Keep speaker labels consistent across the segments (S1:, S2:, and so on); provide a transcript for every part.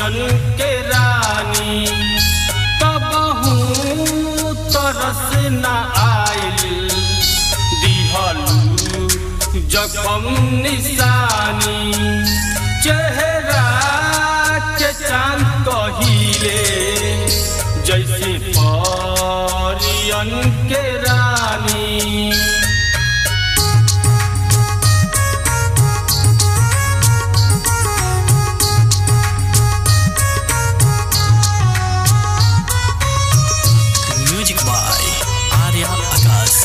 S1: परियन के रानी कबहू तरस न आइल दिहलू जखम निशानी चेहरा के चांद कहिले जैसे परियन के रानी
S2: म्यूजिक बाय आर्या आकाश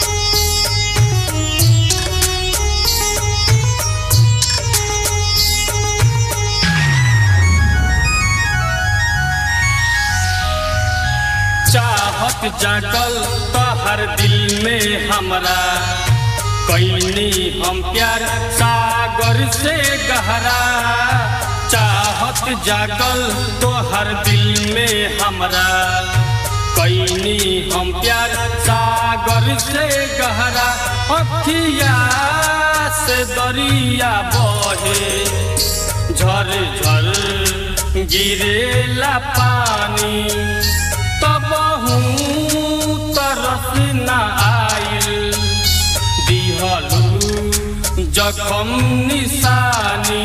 S1: चाहत जागल तो हर दिल में हमरा कैनी हम प्यार सागर से गहरा चाहत जागल तो हर दिल में हमरा कैनी हम प्यार सागर से गहरा अखिया से दरिया बहे झर झर गिरेला पानी तबहू तरस न आइल दिहलू जखम निशानी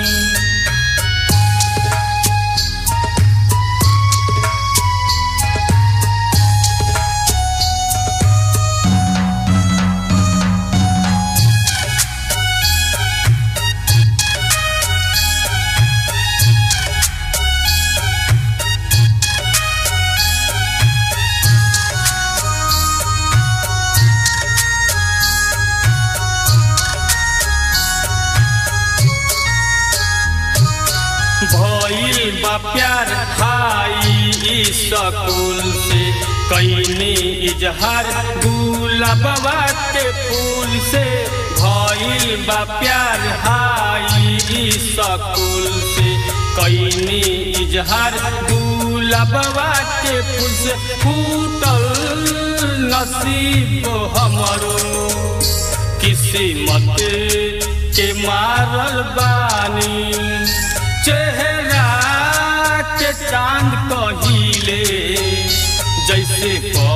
S1: भइल बा प्यार खाई स्कूल से कैनी इजहार गुलाबा के फूल से भइल बा प्यार हाई स्कूल से कैनी इजहार गुलाबा के फूल से फूटल नसीब हमरो किस्मत के मारल बानी चेहरा के चांद कहिले जैसे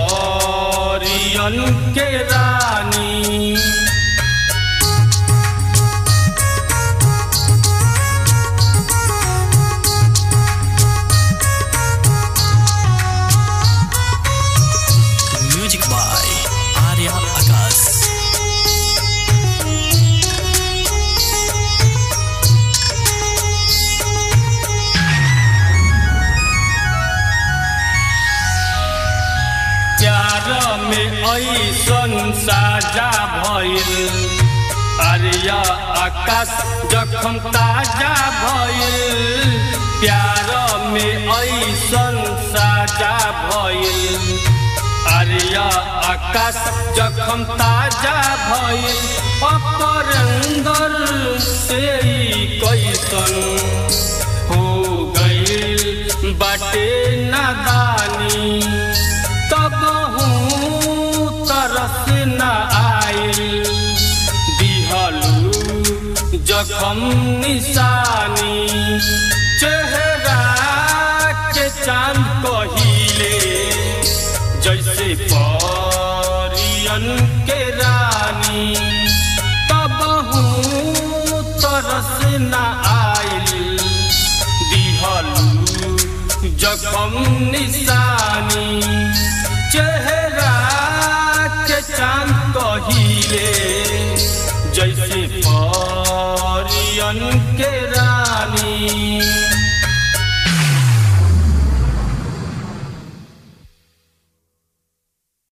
S1: परियन के रानी
S2: म्यूजिक बाय आर्या आकाश
S1: प्यार में ऐसन साजा भइल अरिया आकाश जखम ताजा भइल प्यार में ऐसन साजा भइल अरिया आकाश जखम ताजा भइल अपरंदर से ई कैसन हो गइल बाटे नादानी तबहू तरस न आइल दिहलू जखम निशानी चेहरा के चांद कहिले जैसे परियन के रानी तबहू तरस न आइल दिहलू जखम निशानी चेहरा